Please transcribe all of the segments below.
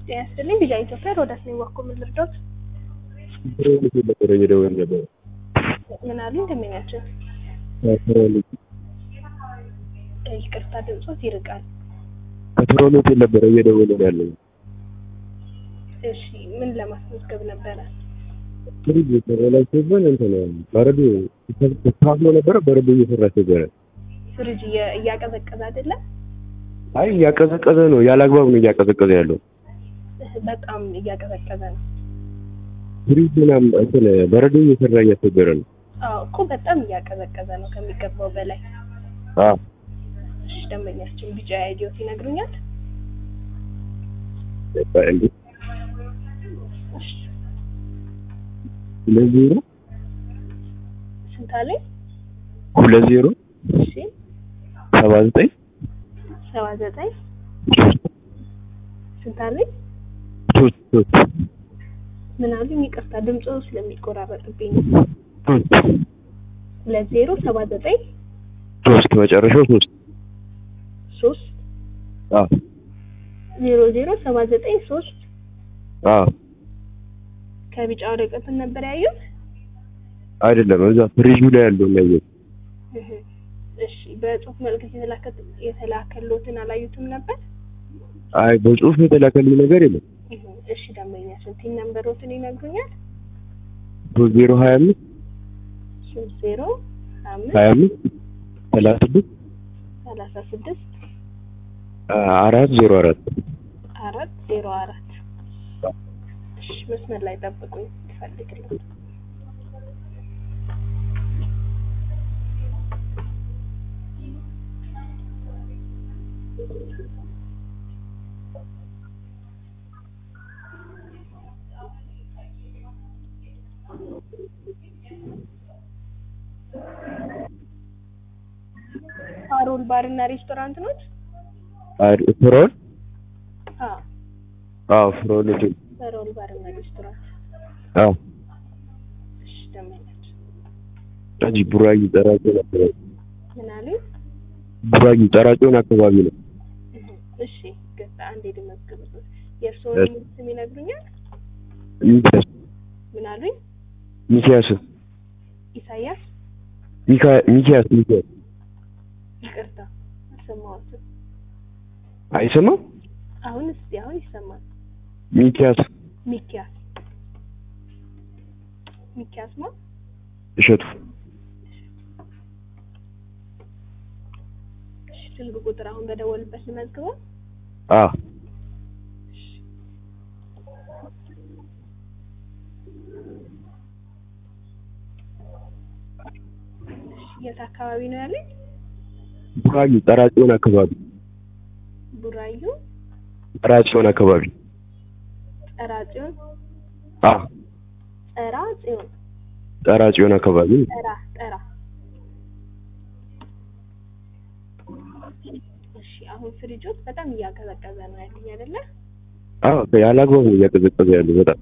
ጤና ይስጥልኝ ቢጃ ኢትዮጵያ ሮዳስ ነኝ ዋኮ ምን ልርዳዎት? ነበረ እየደወልን ነበር። ምን አሉ ደንበኛችን? ይቅርታ ድምጾት ይርቃል። ከትሮን ሆቴል ነበረ እየደወልን ያለው። እሺ ምን ለማስመዝገብ ነበረ? ፍሪጅ ተበላሽቶብን እንትን በረዶ ተስተካክሎ ነበረ። በረዶ እየሰራ ነበረ። ፍሪጅ እየ- እያቀዘቀዘ አይደለም? አይ እያቀዘቀዘ ነው፣ ያለ አግባብ ነው እያቀዘቀዘ ያለው። በጣም እያቀዘቀዘ ነው። ፍሪጅ ምናምን እንትን በረዶ እየሰራ እያስቸገረ ነው። አዎ እኮ በጣም እያቀዘቀዘ ነው ከሚገባው በላይ። አዎ እሺ ደንበኛችን ቢጫ አይዲዮት ይነግሩኛል? በቃ እንዴ እሺ ሁለት ዜሮ ስንት አለኝ? ሁለት ዜሮ እሺ ሰባ ዘጠኝ ሰባ ዘጠኝ ስንት አለኝ? ሶስት ሶስት ምን አሉኝ? ይቅርታ ድምፆ ስለሚቆራረጥብኝ ነው። ሶስት ሁለት ዜሮ ሰባ ዘጠኝ ሶስት መጨረሻው ሶስት ሶስት አዎ ዜሮ ዜሮ ሰባ ዘጠኝ ሶስት አዎ ከቢጫ ወረቀትን ነበር ያዩት? አይደለም እዛ ፍሪጁ ላይ ያለው ያየው እህ። እሺ በጽሁፍ መልእክት የተላከ የተላከሎትን አላዩትም ነበር? አይ በጽሁፍ የተላከልኝ ነገር የለም። እህ። እሺ ደንበኛችን ቲን ነምበሮትን ይነግሩኛል? ሶስት ዜሮ ሀያ አምስት ሶስት ዜሮ አምስት ሀያ አምስት ሰላሳ ስድስት ሰላሳ ስድስት አራት ዜሮ አራት አራት ዜሮ አራት እሺ መስመር ላይ ጠብቁኝ ይፈልግልኝ ፓሮል ባርና ሬስቶራንት ኖት? ፍሮን አዎ አዎ ፍሮን ሆቴል ፓሮል ባርና ሬስቶራንት አዎ እሺ ደንበኛችን እዚህ ቡራዩ ጠራጮን አካባቢ ምን አሉኝ? ቡራዩ ጠራጮን አካባቢ ነው። እህ። እሺ ገዛ አንዴ ልመዝግብበት የእርስዎን ስም ይነግሩኛል? ሚኪያስ ምን አሉኝ? ሚኪያስ ኢሳያስ ሚካ ሚኪያስ ሚኪያስ ይቅርታ አልሰማሁትም። አይሰማም? አሁን እስቲ አሁን ይሰማል። ሚኪያስ ሚኪያስ ሚኪያስ ማ እሸቱ እሺ ስልክ ቁጥር አሁን በደወልበት ልመዝግበው። አ እሺ የት አካባቢ ነው ያለኝ? ቡራዩ ጠራጮን አካባቢ ቡራዩ ጠራጮን አካባቢ ጠራ ጽዮን አ ጠራ ጽዮን ጠራጮን አካባቢ ጠራ ጠራ እሺ አሁን ፍሪጆት በጣም እያቀዘቀዘ ነው ያለኝ አይደለ? አዎ ያለ አግባብ ነው እያቀዘቀዘ ያለው በጣም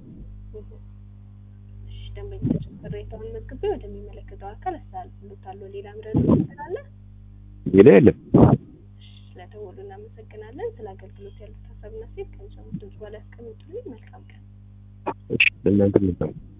እሺ ደንበኛችን ቅሬታውን መዝግቤ ወደሚመለከተው አካል አስተላልፍልዎታለሁ። ሌላ ምረጥ ስላለ ሌላ የለም። እሺ ስለደወሉ እናመሰግናለን። ስለ አገልግሎት ያሉት ሀሳብና ሴት ከሚሰሙት ድምጽ በላይ ያስቀምጡልኝ። መልካም ቀን። እሺ ለእናንተ መልካም